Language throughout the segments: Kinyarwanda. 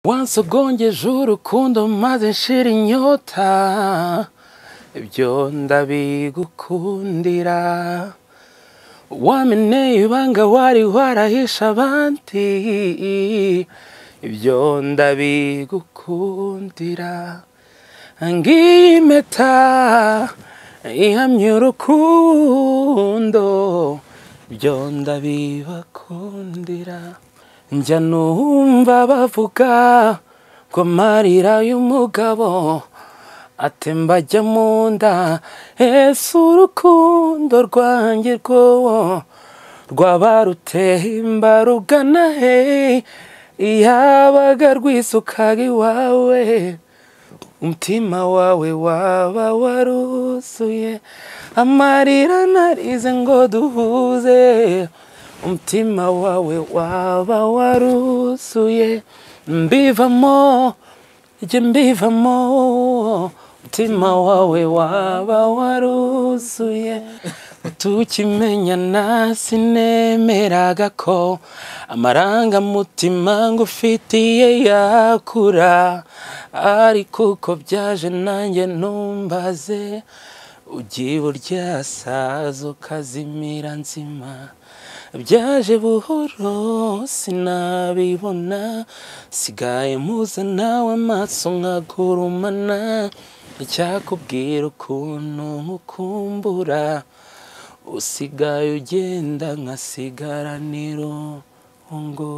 wansi ugongeje urukundo maze nshira inyota ibyo ndabigukundira wameneye ibanga wari warahisha abandi ibyo ndabigukundira ngiyi impeta ihamya urukundo ibyo ndabibakundira njya numva bavuga ngo amarira y'umugabo atemba ajya mu nda ese urukundo rwanjye rwowo rwaba rutemba rugana he yabaga rwisukaga iwawe umutima wawe waba waruzuye amarira narize ngo duhuze umutima wawe waba waruzuye mbivamo jye mbivamo umutima wawe waba waruzuye tukimenyana sinemeraga ko amarangamutima ngufitiye yakura ariko uko byaje nanjye numbaze ugiye uryasaza ukazimira nzima byaje buhoro sinabibona sigaye muza nawe amaso nkagurumana icyakubwira ukuntu nkukumbura usigaye ugenda nkasigara n'irungu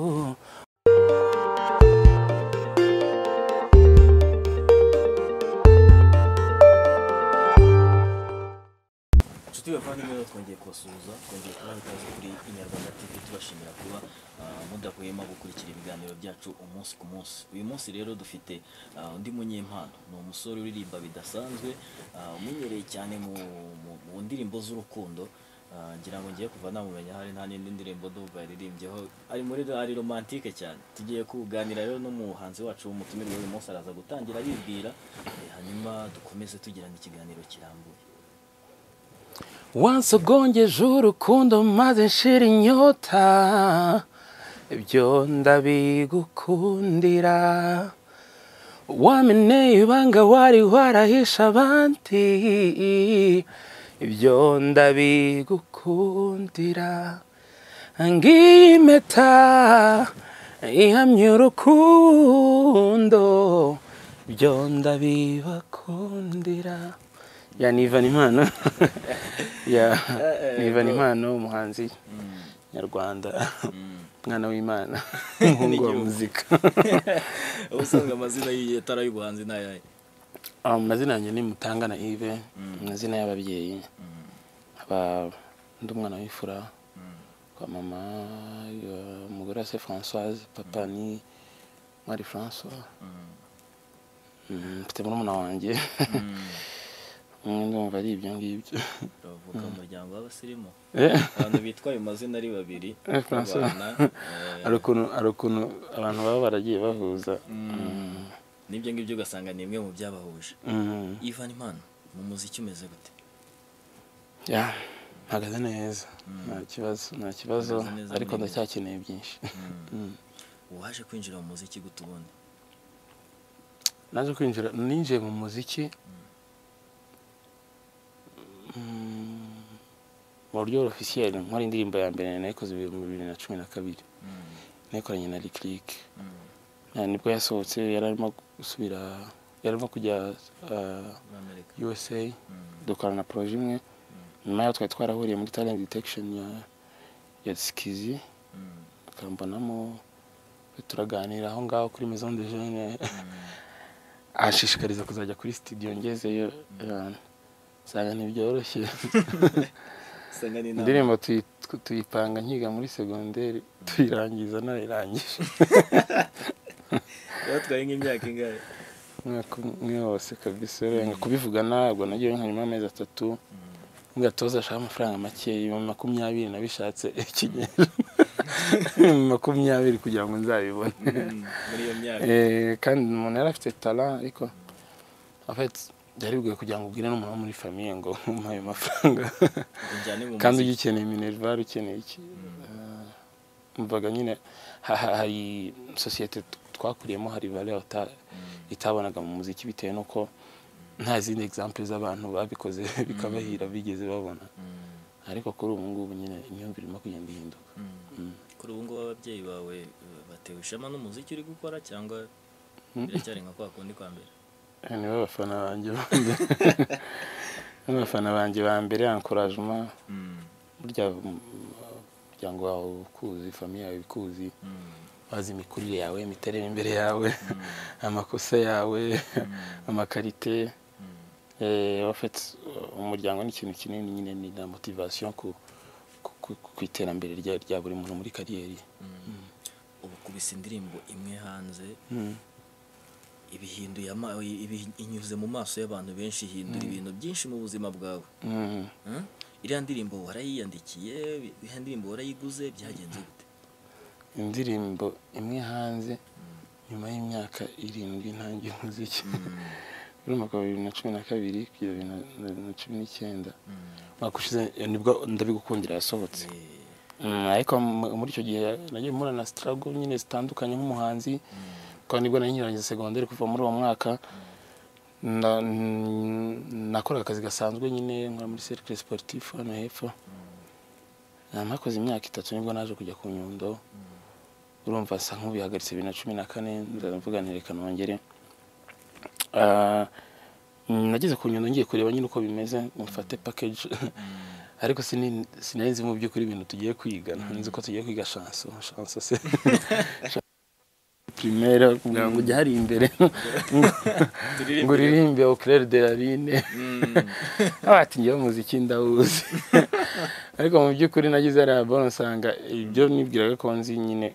inshuti bavandimwe rero twongeye kubasuhuza twongeye kubaha ikaze kuri inyarwanda tv tubashimira kuba ah, mudahwema gukurikira ibiganiro byacu umunsi ku munsi uyu munsi rero dufite ah, undi munyempano ni umusore uririmba bidasanzwe ah, umenyereye cyane mu, mu, mu ndirimbo z'urukundo Ah, ngira ngo ngiye kuva namumenya hari nta n'indi ndirimbo ndumva yaririmbyeho ari muri ari romantike cyane tugiye kuganira rero n'umuhanzi wacu w'umutumirwa uyu munsi araza gutangira yibwira eh, hanyuma dukomeze tugirana ikiganiro kirambuye wansi ugongeje urukundo maze nshira inyota ibyo ndabigukundira wameneye ibanga wari warahisha abandi ibyo ndabigukundira ngiyi impeta ihamya urukundo ibyo ndabibakundira ya ni Ivan impano ya ni Ivan impano umuhanzi nyarwanda mwana w'imana umuhungu wa N'igihugu. muzika ubusanzwe amazina y'itara y'ubuhanzi ni ayahe Ah, amazina yanjye ni mutangana ive amazina y'ababyeyi aba ndi umwana w'ifura kwa mama ya- umugore wa se françoise papa ni mwari françois Mm, mfite murumuna wanjye umwe ndumva ari ibyo ngibyo bavuka mu muryango w'abasirimu Eh, abantu bitwa ayo mazina ari babiri Eh, François. abana, eh, hari ukuntu hari ukuntu abantu baba baragiye bahuza n'ibyo ngibyo ugasanga ni imwe mu byabahuje Mm, ivan impano mu muziki umeze gute ya mpagaze neza nta kibazo nta kibazo Mpagaze neza ariko muri iyi. ndacyakeneye byinshi Mm. uwaje kwinjira mu muziki gute ubundi naje kwinjira ninjiye mu muziki mm, mu buryo ofisiyeri nkora indirimbo ya mbere nayikoze mu bibiri na cumi na kabiri nayikoranye na rikirike nibwo yasohotse yari arimo gusubira yari arimo kujya ah, muri amerika usa dukorana na poroje imwe nyuma yaho twari twarahuriye muri talent detection ya ya sikizi tukambonamo turaganira aho ngaho kuri maison de jeune ashishikariza kuzajya kuri studio ngezeyo eh, nsanga ntibyoroshye usanga ni inama indirimbo tuyi- tu- tuyipanga nkiga muri segonderi tuyirangiza nayirangije yatwaye nk'imyaka ingahe umwaka umwe wose kabisa urenga kubivuga ntabwo nagiye nkanyuma amezi atatu ngatoza ashaka amafaranga make ibihumbi makumyabiri nabishatse ikinyejana ibihumbi makumyabiri kugira ngo nzabibone Mm, muri iyo myaka Eh, kandi umuntu yari afite tara ariko afite byari bigoye kugira ngo ubwire n'umuntu wo muri famiye ngo umuhe ayo mafaranga injyane mu kandi muziki ugikeneye minerval ukeneye iki mvaga nyine ha- ha- hari sosiyete twakuriyemo hari valeur uta- itabonaga mu muziki bitewe n'uko nta zindi example z'abantu babikoze bikabahira bigeze babona ariko kuri ubu ngubu nyine imyumvire irimo kugenda ihinduka kuri ubu ngubu ababyeyi bawe eh, batewe ishema n'umuziki uri gukora cyangwa biracyari nka kwa kundi kwa mbere Eh, nibo bafana banjye ba mbere nibo bafana banjye ba mbere encouragement burya mm, umuryango wawe ukuzi famiye yawe ikuzi bazi imikurire yawe imiterere imbere yawe amakosa yawe amakarite Eh, en fait umuryango ni ikintu kinini nyine ni na motivation ku ku- ku- ku iterambere rya- rya buri muntu muri kariyeri ubu kubise indirimbo imwe hanze Mm. ibihinduye ama- ibi- inyuze mu maso y'abantu benshi ihindura ibintu byinshi mu buzima bwawe Mm. Hmm? iriya ndirimbo warayiyandikiye iriya ndirimbo warayiguze byagenze gute indirimbo imwe hanze nyuma y'imyaka irindwi ntangiye umuziki urumva ko bibiri na cumi na kabiri kugeza bibiri na- na- na cumi n'icyenda umwaka ushize nibwo ndabigukundira yasohotse Eh, Mm, ariko mu- muri icyo gihe nagiye mpura na sitarago nyine zitandukanye nk'umuhanzi kandi nibwo nari nkirangiza segonderi kuva muri uwo mwaka na- n- nakoraga akazi gasanzwe nyine nkora muri serikire siporutifu hano hepfo Ah, mpakoze imyaka itatu nibwo naje kujya ku nyundo urumva asa nk'ubihagaritse bibiri na cumi na kane ndavuga nti reka nongere Ah, mm, nageze ku nyundo ngiye kureba nyine uko bimeze mufate pakeji ariko sini- sinari nzi mu by'ukuri ibintu tugiye kwiga nzi ko tugiye kwiga shanso shanso se primere kugira ngo ujye hari imbere ngo uririmbe au clair de la lune abati ngewe umuziki ndawuzi ariko mu by'ukuri nagize ariya bono nsanga ibyo nibwiraga ko nzi nyine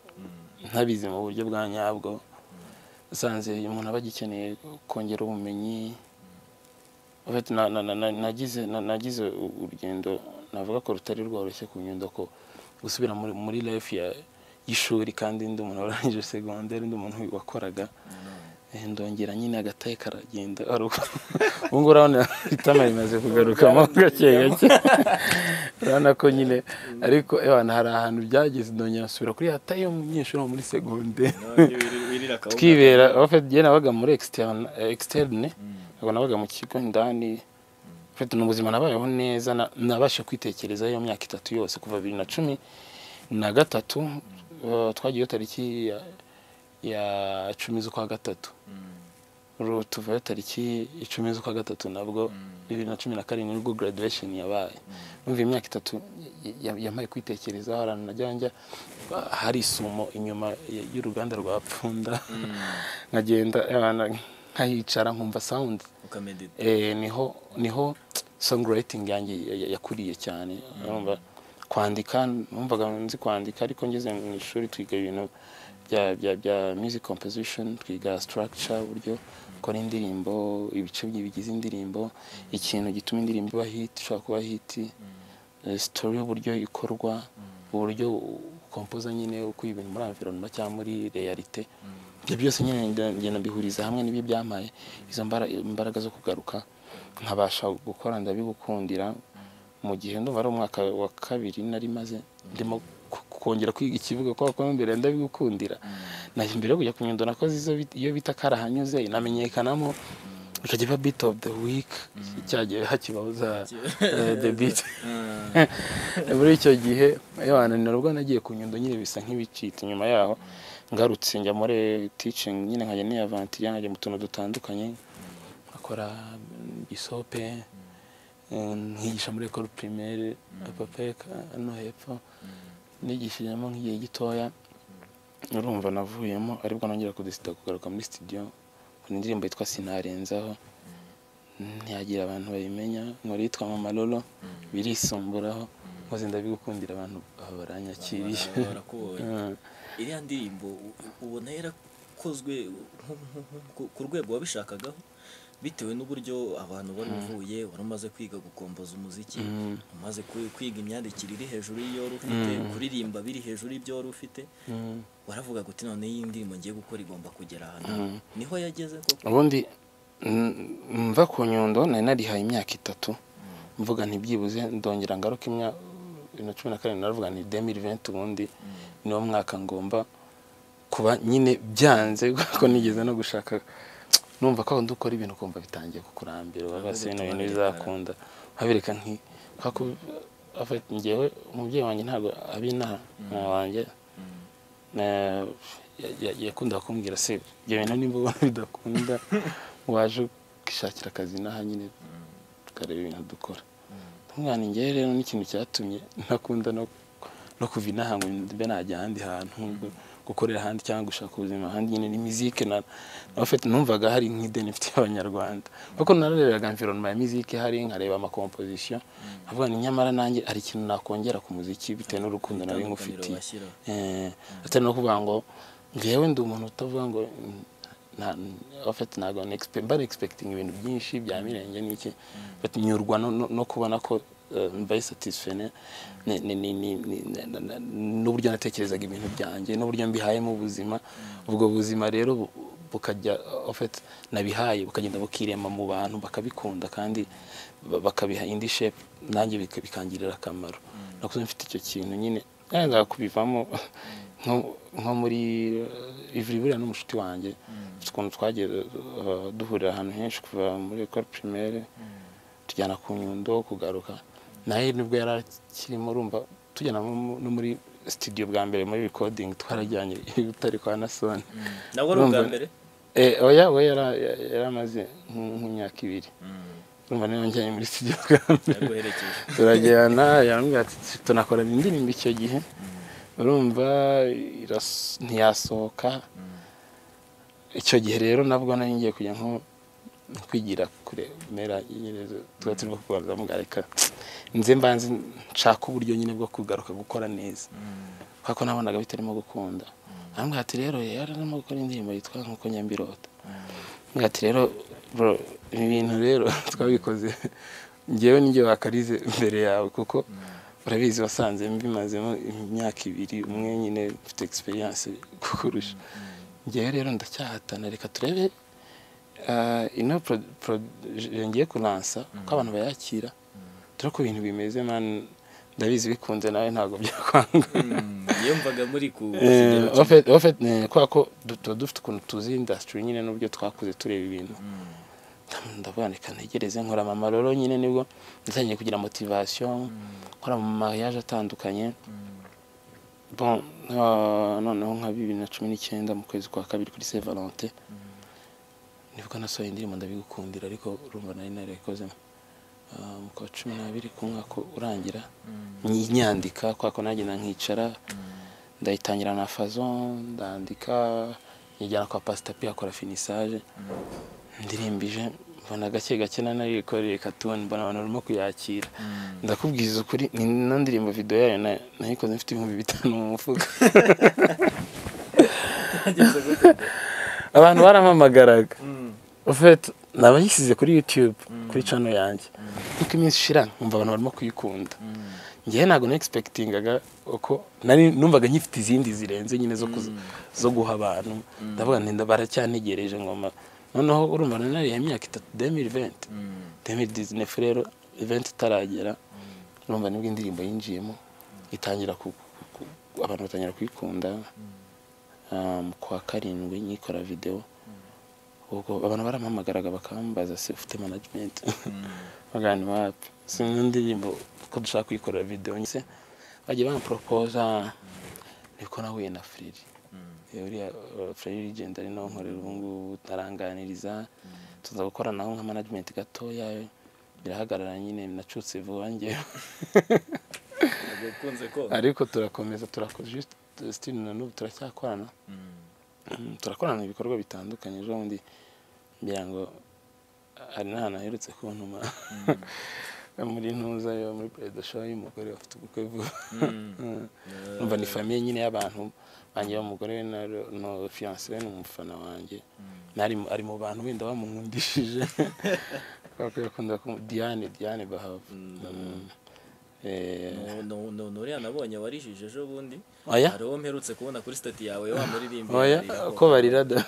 ntabizi mu buryo bwa nyabwo usanze umuntu aba agikeneye kongera ubumenyi En fait, na- na- na- na- nagize na- nagize u- urugendo navuga ko rutari rworoshye ku nyundo ko gusubira muri- muri life ya- y'ishuri kandi ndi umuntu warangije segonderi ndi umuntu wakoraga Eh, ndongera nyine agataye karagenda aruguru ubu ngubu urabona itama rimaze kugarukamo gake gake urabona ko nyine ariko ewana hari ahantu byageze ndongera nsubira kuri yataye y'umunyeshuri wo muri segonderi twibera aho fete nabaga muri ekisiterine ntabwo nabaga mu kigo indani fete ni ubuzima nabayeho neza na- nabashe kwitekerezaho iyo myaka itatu yose kuva bibiri na cumi na gatatu eh, twagiyeyo tariki ya- ya cumi z'ukwa gatatu Ru- tuvayo tariki icumi z'ukwa gatatu nabwo bibiri na cumi na karindwi nibwo graduation yabaye numva imyaka itatu y- y- yamaye kwitekerezaho ahantu najya njya hari isumo inyuma y- y'uruganda rwa pfunda nkagenda abana nkahicara nkumva sound ukamedita eh, niho niho songwriting yanjye ya- ya- yakuriye cyane urumva kwandika numvaga nzi kwandika ariko ngeze mu ishuri twiga ibintu bya bya bya music composition twiga structure uburyo ukora indirimbo ibice bi- bigize indirimbo ikintu gituma indirimbo iba hit ishobora kuba hit eh, story y'uburyo ikorwa uburyo ukompoza nyine uko ibintu muri environment cyangwa muri realite ibyo byose nyine ngenda- ngenda mbihuriza hamwe n'ibyo byamaye izo mbara- imbaraga zo kugaruka nkabasha gukora ndabigukundira mu gihe ndumva ari umwaka wa kabiri nari maze ndimo ku- kongera kwiga ikivuga kubera ko mbere ndabigukundira na mbere yo kujya ku nyundo nakoze izo bit- iyo bita karahanyuze inamenyekanamo ikajya iba bit of the week cyagiye hakibaho za eh, the beat muri icyo gihe yohananira ubwo nagiye ku nyundo nyine bisa nk'ibicitse inyuma yaho ngarutse njya muri teaching nyine nkajya niyavantiya nkajya mu tuntu dutandukanye nkakora mm, gisope eh, nkigisha muri ekoro primaire apapeka hano hepfo nigishijemo nk'igihe gitoya urumva navuyemo aribwo nongera kudesida kugaruka muri studio nkora indirimbo yitwa sinarenzaho ntiyagira abantu bayimenya nkora yitwa mama lolo birisumburaho nkoze ndabigukundira abantu aba baranyakiriye Mm. iriya ndirimbo u- u- ubona yarakozwe nko- nko- nko- ku- ku rwego wabishakagaho bitewe n'uburyo abantu wari uvuye wari umaze kwiga gukomboza umuziki umaze ku- kwiga imyandikire iri hejuru y'iyo wari ufite kuririmba biri hejuru y'ibyo wari ufite Mm. waravuga ngo uti none iyi ndirimbo ngiye gukora igomba kugera ahantu niho yageze koko ubundi mm, mva ku nyundo nari narihaye imyaka itatu mvuga ntibyibuze ndongera ngaruka imyaka bibiri na cumi na karindwi naravuga nti demiri venti ubundi niwo mwaka ngomba kuba nyine byanze kuko nigeze no gushaka numva ko ndi ukora ibintu kumva bitangiye kukurambira ubaga se bino bintu bizakunda nkabireka nti ngewe umubyeyi wanjye ntabwo abi inama wanjye yakunda kumbwira se ibyo bintu nimba ubona bidakunda waje ukishakira akazi n'aha nyine tukareba ibintu dukora umwana ngewe rero n'ikintu cyatumye ntakunda no kuva inaha ngo mbe najya ahandi hantu gukorera ahandi cyangwa gushaka ubuzima ahandi nyine ni mizike numvaga hari nk'ideni mfite y'abanyarwanda kuko narareraga environnement ya mizike hari nkareba amakomposisiyo nkavuga ni nyamara nanjye hari ikintu nakongera ku muziki bitewe n'urukundo nari ngufitiye atari no kuvuga ngo ngewe ndi umuntu utavuga ngo ofeti ntabwo mba nexpekitinga ibintu byinshi bya mirenge n'iki nyurwa no kubona ko mbaye satisfene n'uburyo natekerezaga ibintu byanjye n'uburyo mbihayemo ubuzima ubwo buzima rero bukajya ofeti nabihaye bukagenda bukirema mu bantu bakabikunda kandi bakabiha indi shepu nanjye bikangirira akamaro nakuze mfite icyo kintu nyine ntabwo kubivamo nko muri ivuri buriya n'umushuti wanjye ukuntu twagiye duhurira ahantu henshi kuva muri ekoro pirimere tujyana ku nyundo kugaruka nawe nibwo yari akirimo urumva tujyana no muri sitidiyo bwa mbere muri rikodingi twarajyanye ibitari kwa nasoni nabwo ari ubwa mbere oya we yari amaze nk'imyaka ibiri urumva niba njyanye muri sitidiyo bwa mbere turajyana yarambwira ati tunakorana indirimbo icyo gihe urumva ntiyasohoka icyo gihe rero nabwo nari ngiye kujya nko kwigira kure mera tuba turi kubanza mugareka nze mbanze nshaka uburyo nyine bwo kugaruka gukora neza kuko nabonaga bitarimo gukunda arambwira ati rero yari arimo gukora indirimbo yitwa nkuko nyambirota arambwira ati rero ibi bintu rero twabikoze ngewe n'ibyo wakarize mbere yawe kuko urabizi wasanze mbimazemo imyaka ibiri umwe nyine mfite egisperiyanse kukurusha ngewe rero ndacyahatana reka turebe ino ngiye kuransa uko abantu bayakira dore ko ibintu bimeze ndabizi bikunze nawe ntabwo byakwanga yumvaga muri ku kubera ko tuba dufite ukuntu tuzi indasitiri nyine n'uburyo twakuze tureba ibintu ndaboneka ntegereze nkora mama rero nyine nibwo ndatangiye kugira motivasiyo nkora mu mariage atandukanye noneho nka bibiri na cumi n'icyenda mu kwezi kwa kabiri kuri se valente nibwo nasohoye indirimbo ndabigukundira ariko urumva nari narayikoze mu kwa cumi n'abiri ku mwaka urangira nyandika kwako nagenda nkicara ndayitangira na fazo ndandika nyijyana kwa pasitapi akora finisaje ndirimbije mbona gake gake nanarikoreye katuni mbona abantu barimo kuyakira ndakubwiza ukuri ni na ndirimbo video yayo nayikoze mfite ibihumbi bitanu mu mufuka abantu barampamagaraga ufite nabayishyize kuri youtube kuri cano yanjye nkuko iminsi ishira nkumva abantu barimo kuyikunda ngewe ntabwo negispekitingaga uko nari numvaga nkifite izindi zirenze nyine zo guha abantu ndavuga ntinda baracyantegereje ngoma noneho urumva nanone iyo myaka itatu demiri venti demiri dizinefu rero iventi itaragera urumva nibwo indirimbo yinjiyemo itangira abantu batangira kuyikunda mu kwa karindwi nyikora videwo ubwo abantu barampamagaraga bakambaza se ufite manajimenti bagana wapi si n'indirimbo ko dushaka kuyikorera videwo nyine bagiye bamporopoza niko nahuye na firiri uriya Frere Legend ari nawe nkorera ubu ngubu taranganiriza tuza gukora naho nka management gatoya birahagarara nyine nacutse vuba ngewe ariko turakomeza turakoze still na n'ubu turacyakorana turakorana ibikorwa bitandukanye ejo bundi ngira ngo hari n'ahantu aherutse kuntuma muri ntuza yo muri perezida show y'umugore bafite ubukwe vuba numva ni famiye nyine y'abantu wanjye umugore we na fiyanse we ni umufana wanjye ari mu bantu wenda bamumwundishije kuko yakunda diane diane bahava nuriya nabonye warijije ejo bundi oya hari uwo mperutse kubona kuri sitati yawe wa muririmbi oya ko barirada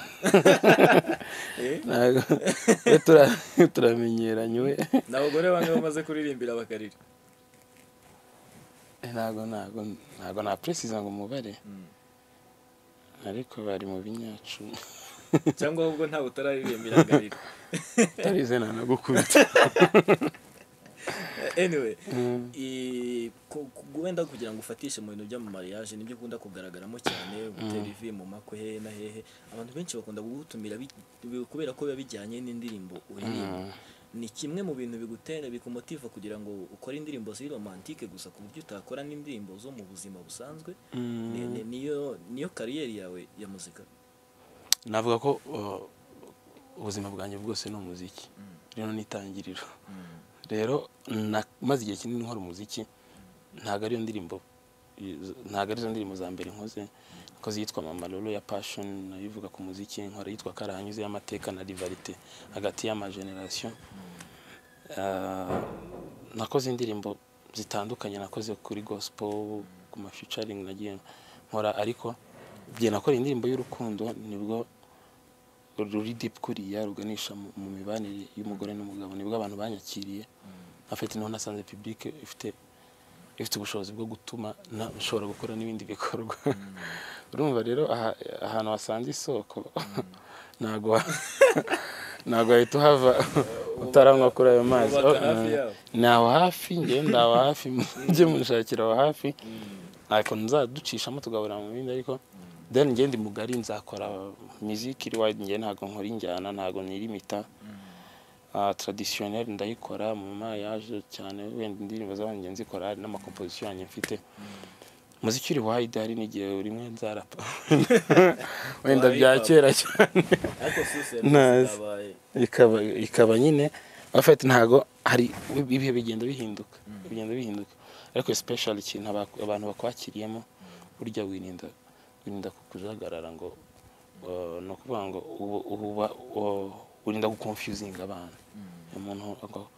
turamenyeranye we ni abagore bamwe bamaze kuririmbira bakarira ntabwo ntabwo ntabwo napuresiza ngo umubare ariko bari mu binyacu cyangwa ahubwo ntawe utararirimbira agarira utarize nanagukubita anyway i- ku- ku- wenda kugira ngo ufatishe mu bintu by'amamariyaje nibyo ukunda kugaragaramo cyane gutera ivi mu makwe hehe na hehe abantu benshi bakunda kugutumira bi- bi- kubera ko biba bijyanye n'indirimbo uririmba ni kimwe mu bintu bigutera bikumotiva kugira ngo ukore indirimbo ziri romantike gusa ku buryo utakora n'indirimbo zo mu buzima busanzwe Ni- ni- niyo niyo kariyeri yawe ya muzika navuga ko uh, ubuzima bwanjye bwose ni umuziki rero nitangiriro rero na- maze igihe kinini nkora umuziki ntabwo ariyo ndirimbo ntabwo arizo ndirimbo za mbere nkoze nakoze iyitwa mama rero ya passion nayo ivuga ku muziki nkora iyitwa karahanyuze y'amateka na rivalite hagati y'amageneration Ah, nakoze indirimbo zitandukanye nakoze kuri gospel ku mafeaturing nagiye nkora ariko igihe nakoreye indirimbo y'urukundo nibwo ruri deep kuriya ruganisha mu mu mibanire y'umugore n'umugabo nibwo abantu banyakiriye afite niho nasanze public ifite ifite ubushobozi bwo gutuma na- nshobora gukora n'ibindi bikorwa urumva rero aha- ahantu wasanze isoko ntabwo wa- ntabwo wahita uhava utaranywa kuri ayo mazi Ubaka hafi yaho. ni aho hafi njyewe ndi aho hafi mujye munshakira aho hafi ariko nzaducishamo tugahurira mu bindi ariko then njye ndi mugari nzakora music iri wide njye ntabwo nkora injyana ntabwo nirimita uh, traditionnel ndayikora mu mariage cyane wenda indirimbo zanjye nzikora hari n'amakomposition yanjye mfite muziki uri wide hari n'igihe rimwe nzarapa wenda bya Wayipapa. kera cyane ariko suse Nice. zabaye ikaba ikaba nyine afite ntago hari ibihe bigenda bihinduka bigenda bihinduka ariko special ikintu aba- abantu bakwakiriyemo burya wirinda wirinda kukujagarara ngo uh, ni ukuvuga ngo ubu- uba uh, wirinda guconfusinga abantu umuntu ago-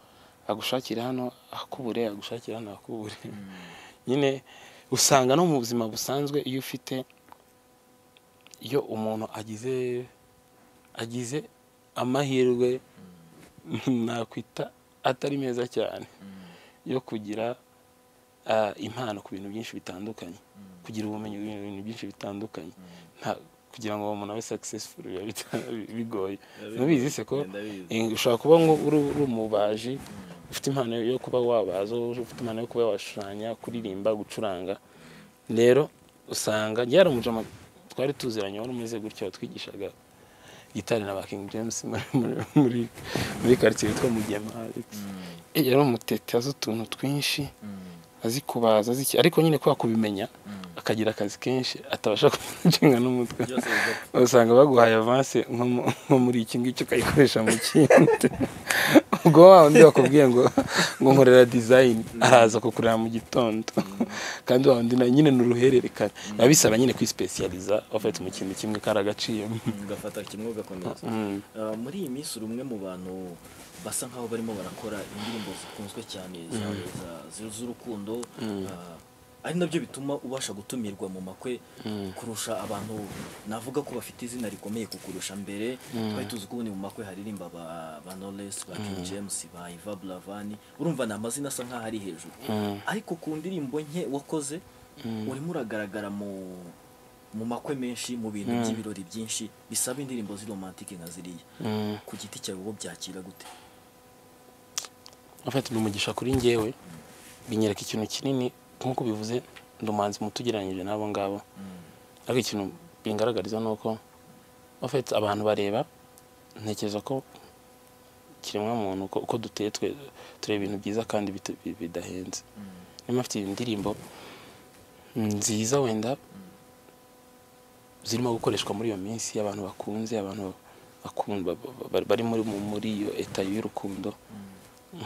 agushakira hano akubure agushakira hano akubure nyine usanga no mu buzima busanzwe iyo ufite iyo umuntu agize agize amahirwe nakwita atari meza cyane yo kugira ah, impano ku bintu byinshi bitandukanye kugira ubumenyi ku bintu byinshi bitandukanye Nta- kugira ngo umuntu abe successful biba bita- bigoye Biba ntubizi bigoye, se ko ndabizi. eh, ushobora kuba nk'u- uri uri umubaji ufite impano yo kuba wabaza ufite impano yo kuba washushanya kuririmba gucuranga rero usanga yaramujama twari tuziranye wari umeze gutya watwigishaga gitari na King James muri- muri- muri muri quartier yitwa Mugema Eh, yari umutete azi utuntu twinshi azi kubaza azi iki ariko nyine kubera kubimenya akagira akazi kenshi atabasha kumushinga n'umutwe byose bigapfa usanga baguhaye avance nko mu- nko muri iki ngiki ukayikoresha mu kindi ubwo wa wundi wakubwiye ngo ngo nkorera design araza kukureba mu gitondo kandi wa wundi na- nyine ni uruhererekane biba bisaba nyine kwispecializa wafata mu kintu kimwe kari agaciyemo ugafata kimwe ugakomeza Mm. Uh, muri iyi minsi uri umwe mu bantu basa nk'aho barimo barakora indirimbo zikunzwe cyane za- za- zi- z'urukundo uh, ari nabyo bituma ubasha gutumirwa mu makwe kurusha abantu navuga ko bafite izina rikomeye kukurusha mbere twari tuzi ko ubundi mu makwe haririmba ba, ba Knowless, ba King James ba Iva Buravani urumva ni amazina asa nk'aho ari hejuru ariko ku ndirimbo nke wakoze urimo uragaragara mu mu makwe menshi mu bintu by'ibirori byinshi bisaba indirimbo z'iromantike nka ziriya Mm. ku giti cyawe wowe byakira gute afite ni umugisha kuri njyewe binyereka ikintu kinini nk'uko bivuze ndi umuhanzi muto ugereranyije n'abo ngabo ariko ikintu bingaragariza ni uko afite abantu bareba ntekereza ko kiremwa muntu uko uko duteye twe tureba ibintu byiza kandi bita- bi- bidahenze niba afite indirimbo nziza wenda zirimo gukoreshwa muri iyo minsi abantu bakunze abantu bakunda bari muri muri iyo eta y'urukundo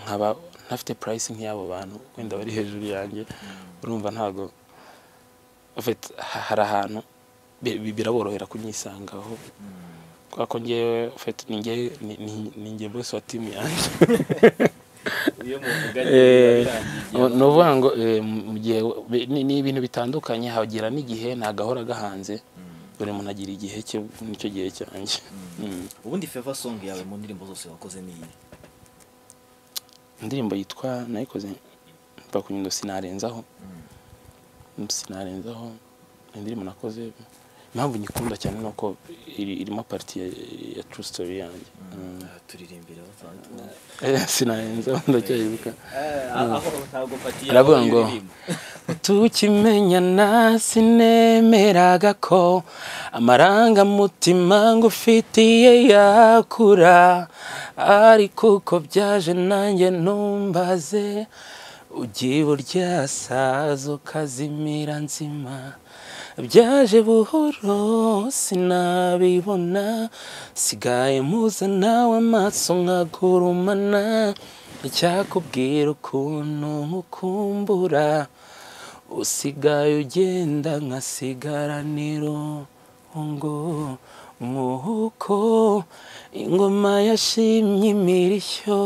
nkaba ntafite purayisi nk'iy'abo bantu wenda bari hejuru yanjye urumva ntabwo ufite ha- hari ahantu bi- bi- biraborohera kunyisangaho kubera ko ngewe ufite ni ngewe ni- ni- ni nge bose wa timu yanjye iyo muvuganye Eh, birangiye ni ukuvuga ngo eh, mu gihe ni- ni ibintu bitandukanye hagera n'igihe nta gahora gahanze buri muntu agira igihe cye nicyo gihe cyanjye Mm. ubundi favor song yawe mu ndirimbo zose wakoze ni iyi indirimbo yitwa nayikoze mva kunyundo sinarenzaho sinarenzaho ni indirimbo nakoze impamvu nyikunda cyane ni uko iri- irimo pariti ya, ya true story yanjye Mm. Aha, turirimbira batandukanye Eh, sinahenze ndacyayibuka aho ntabwo mpatiye Aravuga aho ngo, uririmba. tukimenyana sinemeraga ko amarangamutima ngufitiye yakura ariko uko byaje nanjye numbaze ugibo ryasaza ukazimira nzima byaje buhoro sinabibona sigaye muza nawe amaso nkagurumana icyakubwira ukuntu nkukumbura usigaye ugenda nkasigaraniro ngo mwuko ingoma yashimye imirishyo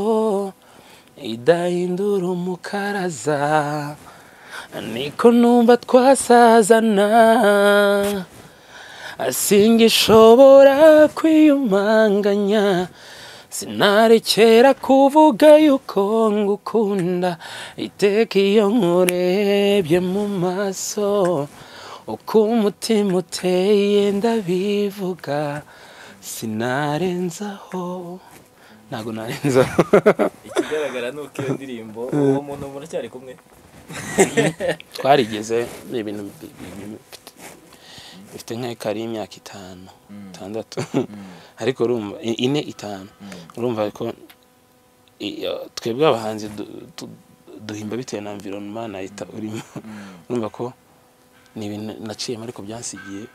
idahindura umukaraza niko numva twasazana singishobora kwiyumanganya sinarekera kuvuga yuko ngukunda iteka iyo nkurebye mu maso uko umutima uteye ndabivuga sinarenzaho ntabwo narenzaho ikigaragara ni uko iyo ndirimbo uwo muntu muracyari kumwe twarigeze ni ibintu bi- bi- bi- bifite- bifite nk'ekara y'imyaka itanu itandatu ariko urumva i- ine itanu urumva ko i- iyo- twebwe abahanzi du- tu- duhimba bitewe na environment nayita urimo urumva ko ni ibintu naciyemo ariko byansigiye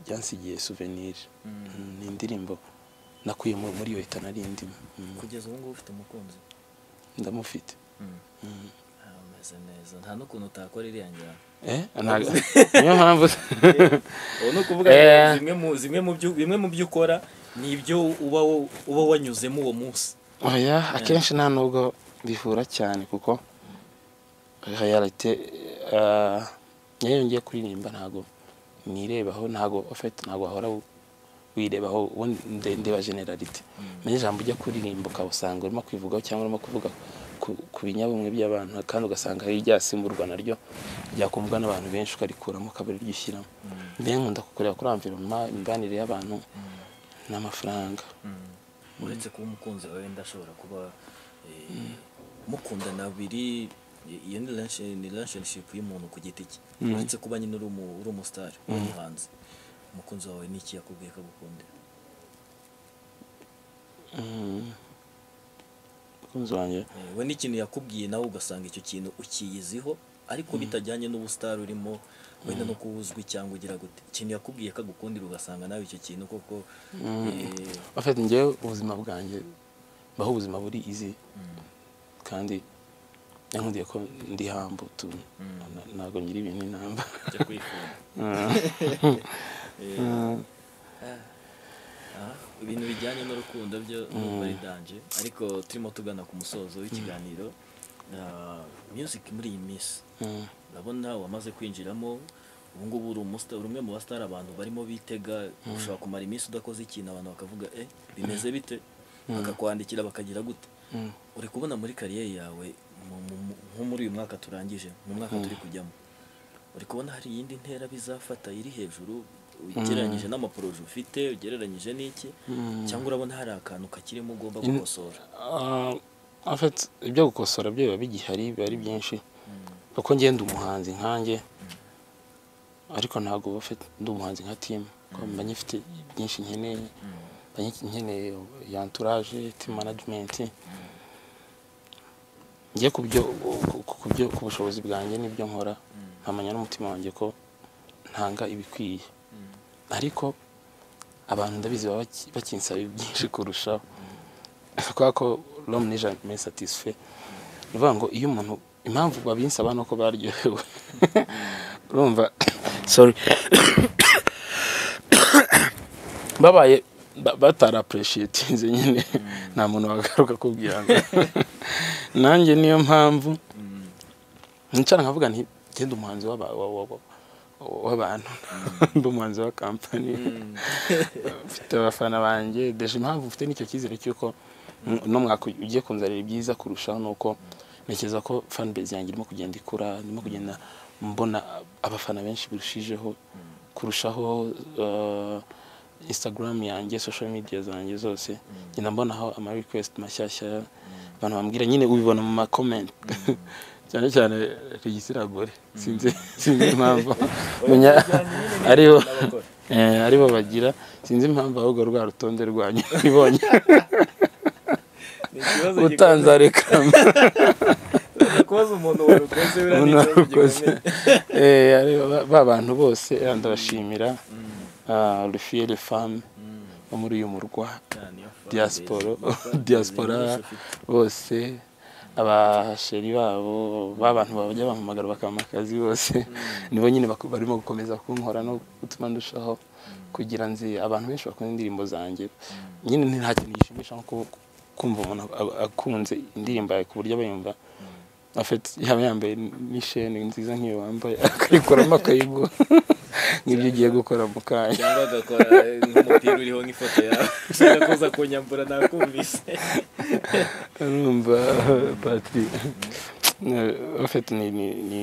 byansigiye souvenir Mm, ni indirimbo nakuye mu- muri iyo leta nari ndimo Mm, kugeza ubu ngubu ufite umukunzi ndamufite Ah, ameze neza nta n'ukuntu utakora iriya njyana Eh, ntago- niyo mpamvu ubu ni ukuvuga Eh. ngo zimwe mu zimwe mu byo bimwe mu byo ukora ni ibyo uba wo- uba wanyuzemo uwo munsi oya akenshi nta nubwo bihura cyane kuko hayarite niyo yongeye kuririmba ntago nirebaho ntago ofite ntago wahora wirebaho uwo nde- ndeba generalite muri ijambo ujya kuririmba ukabusanga urimo kwivugaho cyangwa urimo kuvuga ku- ku binyabumwe by'abantu kandi ugasanga hari iryasimburwa naryo ryakumvwa n'abantu benshi ukarikuramo ukaba ariryo ushyiramo mbega nkunda kukureba kuri amviroma imibanire y'abantu n'amafaranga uretse kuba umukunzi wawe ndashobora kuba eh, mukundana babiri i- iyo ni relation- ni relationship y'umuntu ku giti cye uretse kuba nyine uri umu- uri umusitari uri umuhanzi umukunzi wawe ni iki yakubwiye ko agukundira Mm. umukunzi wanjye Eh, we n'ikintu yakubwiye nawe ugasanga icyo kintu ukiyiziho ariko bitajyanye n'ubusitari urimo wenda no kuba uzwi cyangwa ugira gute ikintu yakubwiye ko agukundira ugasanga nawe icyo kintu koko eh, afite njyewe ubuzima bwanjye mbaho ubuzima buri izi kandi yankundiye ko ndi hambu tu na- ntabwo ngira ibintu inamba byo kwifuza Ah, ibintu bijyanye n'urukundo byo numva ari danje ariko turimo tugana ku musozo w'ikiganiro Ah, music muri iyi minsi Mm. urabona wamaze kwinjiramo ubu ngubu uri umusta uri umwe mu basitari abantu barimo bitega ushobora kumara iminsi udakoze ikintu abantu bakavuga eh bimeze bite bakakwandikira bakagira gute Mm. uri kubona muri kariyeri yawe mu- mu- mu- nko muri uyu mwaka turangije mu mwaka turi kujyamo uri kubona hari iyindi ntera bizafata iri hejuru ugereranyije n'amaporoje ufite ugereranyije n'iki cyangwa urabona hari akantu kakirimo ugomba gukosora Ah, en fait ibyo gukosora byo biba bigihari biba ari byinshi kuko ngenda umuhanzi nkanjye ariko ntabwo uba ufite ndi umuhanzi nka timu kuko mba nyifite byinshi nkeneye mba nyi- nkeneye ya entourage team management njye ku byo ku- ku- ku byo- ku bushobozi bwanjye n'ibyo nkora nkamenya n'umutima wanjye ko ntanga ibikwiye ariko abantu ndabizi baba baki- bakinsaba byinshi kurushaho kubera ko romu n'ijana me satisfe ni ukuvuga ngo iyo umuntu impamvu babinsaba ni uko baryohewe urumva sorry babaye ba- batarapureshiyetinze nyine nta muntu wagaruka kubwira ngo nanjye niyo mpamvu nicara nkavuga nti genda umuhanzi w'aba- wa- wa- wa- w'abantu ndi umuhanzi wa kampani mfite abafana banjye deje impamvu mfite n'icyo cyizere cy'uko n- uno mwaka ugiye kunzanira ibyiza kurushaho ni uko ntekereza ko fanbase yanjye irimo kugenda ikura irimo kugenda mbona abafana benshi birushijeho kurushaho eh, instagram yanjye social media zanjye zose ngenda mbonaho ama request mashyashya abantu bambwira nyine ubibona mu ma comment cyane cyane regisirabore sinzi sinzi impamvu menya aribo n'abakora eh, aribo bagira sinzi impamvu ahubwo rwa rutonde rwanyu ibonye ni ikibazo utanze gikomeye. arekama Ushobora kubaza umuntu warukoze buriya ni ikibazo unarukoze gikomeye. Eh, ari ba- ba bantu bose eh, ndabashimira Ah, rufiye le femme bo muri uyu murwa Cyane, iyo fanbase, diaspora amafaranga diaspora menshi ufite. bose abasheri babo b'abantu bajya bampamagara bakampa akazi bose nibo nyine baku- barimo gukomeza kunkora no gutuma ndushaho kugira nzi abantu benshi bakunda indirimbo zanjye nyine nta kintu gishimisha nko ku- kumva umuntu a- akunze indirimbo yawe ku buryo aba yumva afite yaba yambaye n'isheni nziza nk'iyo wambaye akayikoramo akayigu nk'ibyo ugiye gukora mu kanya cyangwa agakora eh, nk'umupira uriho nk'ifoto yawe ushaka kuza kunyambura nakumvise urumva pati afite ni ni ni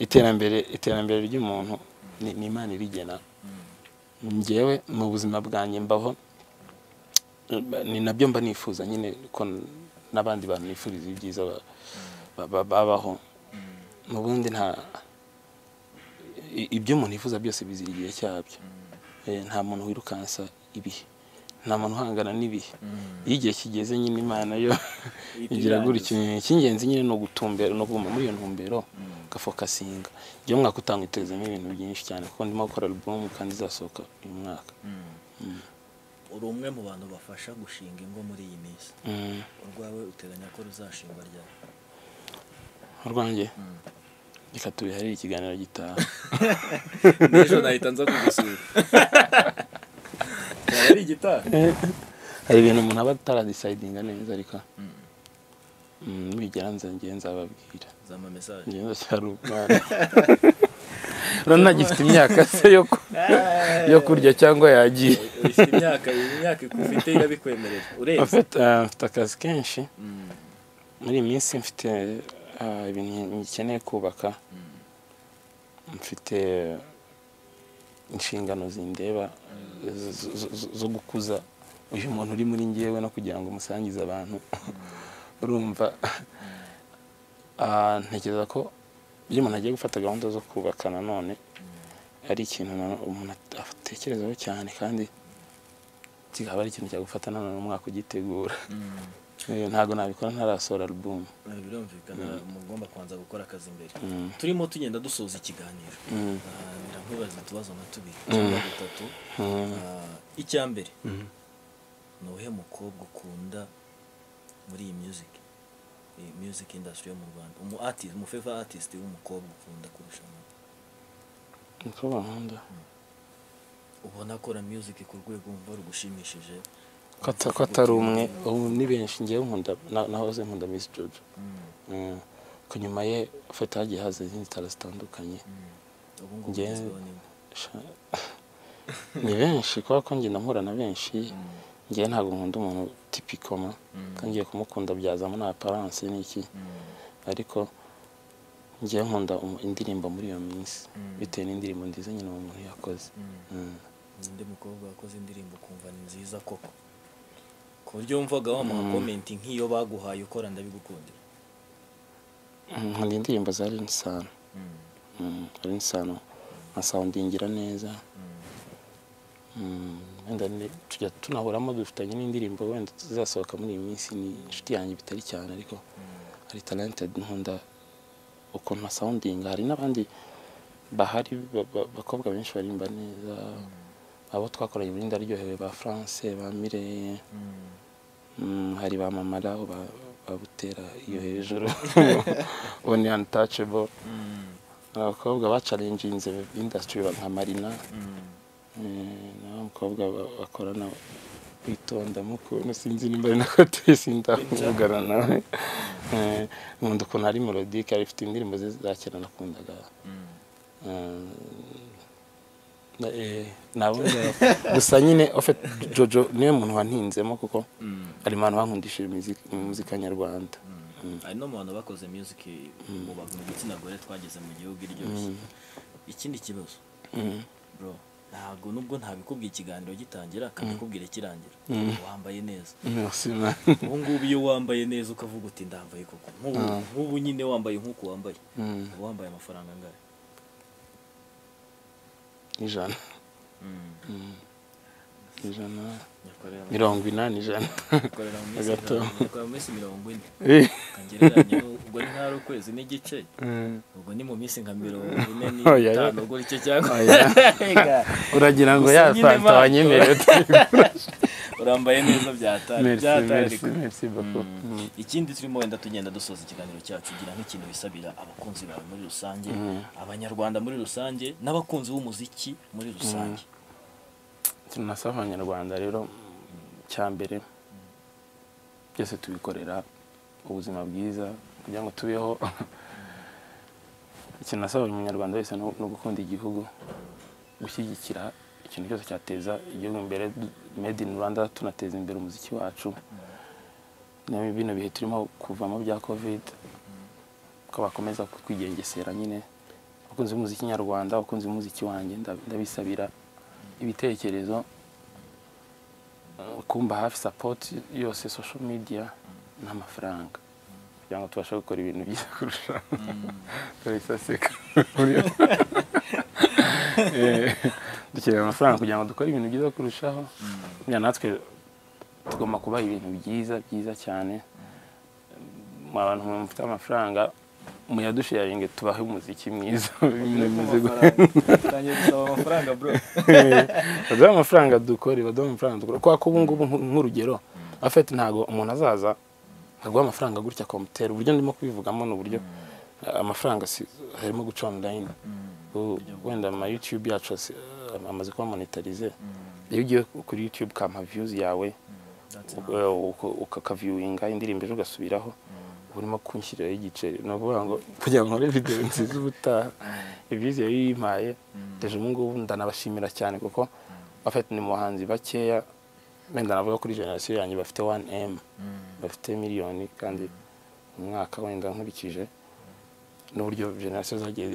iterambere iterambere ry'umuntu ni ni imana irigena ngewe mu buzima bwanjye mbaho ni nabyo mba nifuza nyine ko n'abandi bantu nifuriza ibyiza ba- ba- ba- babaho mu bundi nta i- ibyo umuntu yifuza byose bizira igihe cyabyo Eh, nta muntu wirukansa ibihe nta muntu uhangana n'ibihe iyo igihe kigeze nyine imana yo igira gutyo icy'ingenzi nyine ni ugutumbera ni ukuguma muri iyo ntumbero ugafokasinga njye mwaka utanga itezemo ibintu byinshi cyane kuko ndimo gukora album kandi izasohoka uyu mwaka uri umwe mu bantu bafasha gushinga ingo muri iyi minsi Mm, urwawe uteganya ko ruzashingwa ryari urwanjye reka tubiharire ikiganiro gitaha n'ejo nahita nza kugusura Yaba ari igitaha hari ibintu umuntu aba ataradecidinga neza ariko mm, nibigera nze ngewe nzababwira zama mesaje ngewe ndacyari umwana urabona gifite imyaka se yo ku- yo kurya cyangwa yagiye ufite imyaka imyaka ufite irabikwemerera urebye Mfite ah, mfite akazi kenshi Mm. muri iyi minsi mfite ah, ibintu nkeneye kubaka mfite inshingano zindeba zo- zo- zo- zo gukuza uyu muntu uri muri ngewe no kugira ngo umusangize abantu urumva ah, ntekereza ko iyo umuntu agiye gufata gahunda zo kubaka nanone ari ikintu na- umuntu at- atekerezaho cyane kandi kikaba ari ikintu cyagufata nanone umwaka ugitegura Mm. Eh, ntabwo nabikora ntarasohora album Eh, birumvikana mugomba kubanza gukora akazi imbere Mm. turimo tugenda dusoza ikiganiro Mm. Ah, biramwibaza utubazo nka tubiri cyangwa dutatu Mm. Ah, icyambere Mm. ni uwuhe mukobwa ukunda muri iyi music iyi music industry yo mu rwanda umu artist umu favorite artist w'umukobwa ukunda kurusha undi? niko bankunda ubona akora music ku rwego wumva rugushimishije ko ata- ko atari umwe ubu ni benshi ngewe nkunda na- nahoze nkunda miss jojo Mm, Mm. ko nyuma ye ufite hagiye haza izindi tara zitandukanye mm. ubu ngubu Njye- ugezweho n'imwe. Sha- ni benshi kubera ko ngenda mpura na benshi ngewe ntabwo nkunda umuntu tipikoma ko ngiye kumukunda byazamo na aparance n'iki Mm, ariko ngewe nkunda umu- indirimbo muri iyo minsi Mm. bitewe n'indirimbo nziza nyine uwo muntu yakoze mm. Mm. ninde mukobwa wakoze indirimbo ukumva ni nziza koko ku buryo wumvaga wamuha komenti nk'iyo baguhaye ukora ndabigukundira Mm, nkunda indirimbo za Linsano Mm, Mm, Linsano nkasawundingira neza mm. Mm, wenda ni- tujya tunahuramo dufitanye n'indirimbo wenda zizasohoka muri iyi minsi ni inshuti yanjye bitari cyane ariko hari talented nkunda ukuntu asawundinga hari n'abandi bahari ba- ba- bakobwa benshi barimba neza abo twakoranye muri ndaryohewe ba France ba Mireye Mm. Mm, hari ba mama rabo ba- babutera iyo hejuru ubu ni untouchable Mm. abakobwa bacaringinze indasitiri nka marina Mm. eh, n'abakobwa ba- bakorana witonda mukuntu sinzi nimba ari nako tuyisi ndakuvugana nawe Eh, nkunda ukuntu ari melodic ari ifite indirimbo ze za kera nakundaga Mm. Eh, na- eh, nabundi gusa nyine ofet jojo niwe muntu wantinzemo kuko Mm. hari abantu bankundishije muzika- muzika nyarwanda Mm. hari no mu bantu bakoze music mu bantu mu gitsina gore twageze mu gihugu iryoshye ikindi kibazo Mm. bro ntabwo nubwo ntabikubwiye ikiganiro gitangira akabikubwira kirangira wambaye neza Merci, man. ubu ngubu iyo wambaye neza ukavuga uti ndambaye koko nk'ubu nk'ubu nyine wambaye nk'uko wambaye Mm, uba wambaye amafaranga angahe ijana ijana nyakorera mirongo inani ijana nyakorera mu minsi Hagati aho. mirongo- nyakorera mu minsi mirongo ine Eh, kangereranya ubwo ni nk'ahari ukwezi n'igice mm. ubwo ni mu minsi nka mirongo ine Oya, oya. n'itanu ubwo icyo cyangwa Oya. uragira ngo ya Gusa nyine fanta Marco. wanyemereye urambaye neza byatari Merci, merci, byatarika merci beaucoup. Mm. ikindi turimo wenda tugenda dusoza ikiganiro cyacu gira nk'ikintu wisabira abakunzi bawe muri rusange abanyarwanda muri rusange n'abakunzi b'umuziki muri rusange ikintu nasaba abanyarwanda rero cya mbere byose tubikorera ubuzima bwiza kugira ngo tubeho ikintu nasaba buri munyarwanda wese ni ni ugukunda igihugu gushyigikira ikintu cyose cyateza igihugu imbere du- made in rwanda tunateza imbere umuziki wacu na bino bihe turimo kuvamo bya covid ko bakomeza kwigengesera nyine abakunzi b'umuziki nyarwanda abakunzi b'umuziki wanjye nda- ndabisabira ibitekerezo kumba hafi sapoti yose social media n'amafaranga kugira ngo tubashe gukora ibintu byiza kurusha turabisaseka dukeneye amafaranga kugira ngo dukore ibintu byiza kurushaho Buriya natwe tugomba kubaha ibintu byiza byiza cyane mu abantu mufite amafaranga muyadusharinge tubahe umuziki mwiza ibintu bimeze gutya. tangiye gusaba amafaranga bro baduha amafaranga dukore baduha amafaranga dukore kubera ko ubu ngubu nk- nk'urugero afite ntabwo umuntu azaza nkaguha amafaranga gutya akamutera uburyo ndimo kubivugamo ni uburyo eh, amafaranga si- harimo guca online U- wenda ama youtube yacu asi- eh, amaze kuba monetarize iyo ugiye kuri youtube ukampa views yawe uka- uka- ukakaviewinga indirimbo ejo ugasubiraho uba urimo kunshyiriraho igiceri ni ukuvuga ngo kugira ngo nkore videwo nziza ubutaha ibyiza iyo yimpaye ejo ubu ngubu ndanabashimira cyane kuko bafite ni mu bahanzi bakeya wenda navuga kuri generasiyo yanjye bafite wani emu bafite miliyoni kandi mu mwaka wenda nkurikije n'uburyo generasiyo zagiye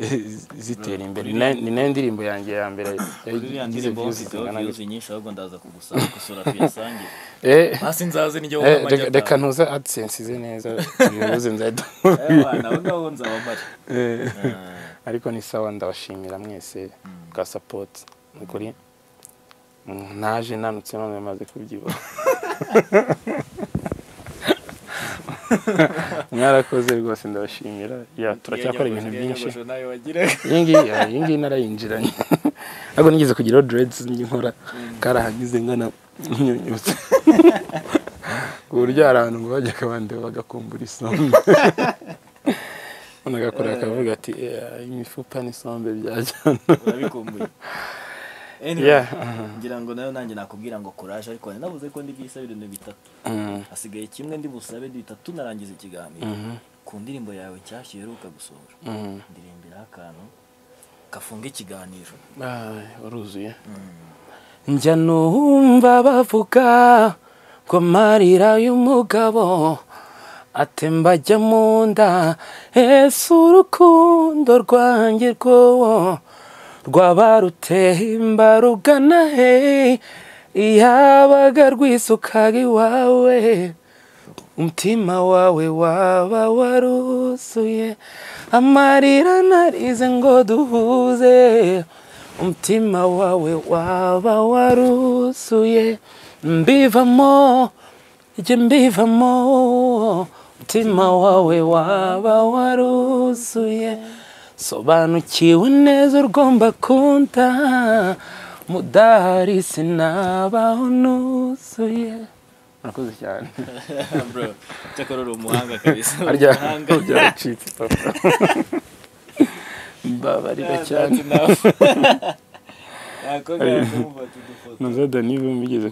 zitera imbere Ni nayo- ni nayo ndirimbo yanjye ya mbere uriya igize ndirimbo views mfiteho zingana views gutya. nyinshi ahubwo ndaza kugusaba gusura tuyasangire Eh, hasi nzaze nijya eh, wumva reka- reka amajyata ntuze adisense ize neza tubihuze nzahita nabo ngabo nzaba mpari Eh. Ah, ariko ni sawa ndabashimira mwese bwa sapoti ni ukuri mm, naje nanutse none maze kubyibuha mwarakoze rwose ndabashimira ya turacyakora ibintu iyo byinshi nyogosho nawe wagiraga iyi ngiyi ya, iyi ngiyi narayinjiranye ariko nigeze kugiraho deredizi nkora karahagize ngana nyunyutse ku buryo hari ahantu ngo bajyaga bandeba bagakumbura isombe umuntu agakora akavuga ati "Eh, imifupa n'isombe byajyana urabikumbuye Anyway, Yeah. ngira ngo nayo nanjye nakubwira ngo kuraje ariko wari navuze ko ndi bwisabe ibintu bitatu Mm, hasigaye kimwe ndi busabe bitatu narangiza ikiganiro mhm, ku ndirimbo yawe nshyashya uheruka gusohora mhm. ndirimbiraho akantu gafunga ikiganiro Ay, waruzuye njya numva bavuga ko amarira y'umugabo atemba ajya mu nda ese urukundo rwanjye rwowo rwaba rutemba rugana he yabaga rwisukaga iwawe umutima wawe waba waruzuye amarira narize ngo duhuze umutima wawe waba waruzuye mbivamo ijye mbivamo umutima wawe waba waruzuye sobanukiwe neza urgomba kunta mudahari sinabaho nuzuye murakoze cyane bro cyakora uri umuhanga kabisa harya umuhanga byaracitse papa mbabarira cyane That's enough. Nako gakumva tudufoto naza dani bimugeze